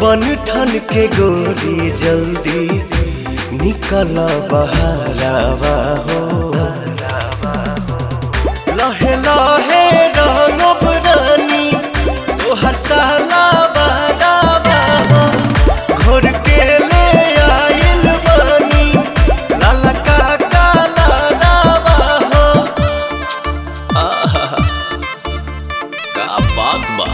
बन ठन के गोरी जल्दी निकल बहारावा हो लहे लहे रंगब रानी तोहर साला बारावा हो घोर के ले आइल बानी लाला का काला रावा हो आहा का बात बा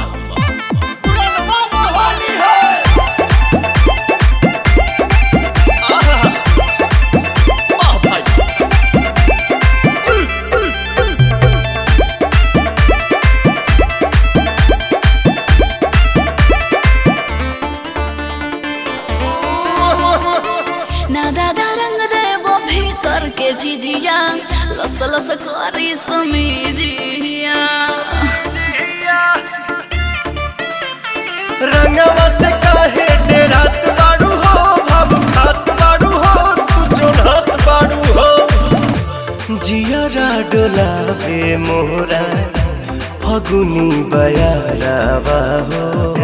ना दादा रंग देवो भीतर के जिजिया लस लस करी समीजिया रंगवा से काहे डेरात बाड़ू हो भाव खात बाड़ू हो तू चोरहत बाड़ू हो जियरा डोलावे मोरा फगुनी बयारावा हो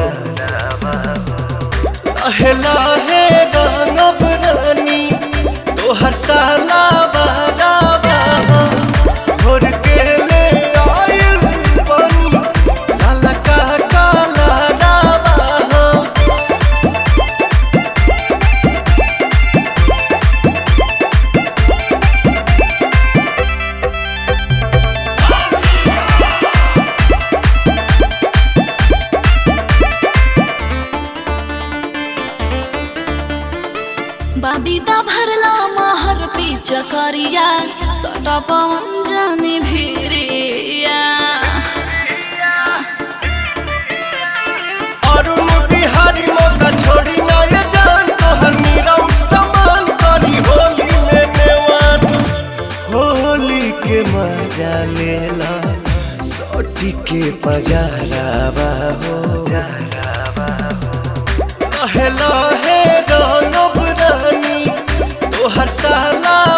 लहे लहे रंगब रानी तोहर साला बारावा हो घोर के ले आइल बानी लाला का काला रावा हो बाबीदा भरला महर पीच करिया सटा पवन जानी भिरिया अरुण बिहारी मौका छोड़ी ना ये जान तोहर मीरा उठ समान करी होली में नेवान होली के मजा लेला सोटी के पजारावा हो लहे लहे रंगब रानी तोहर साला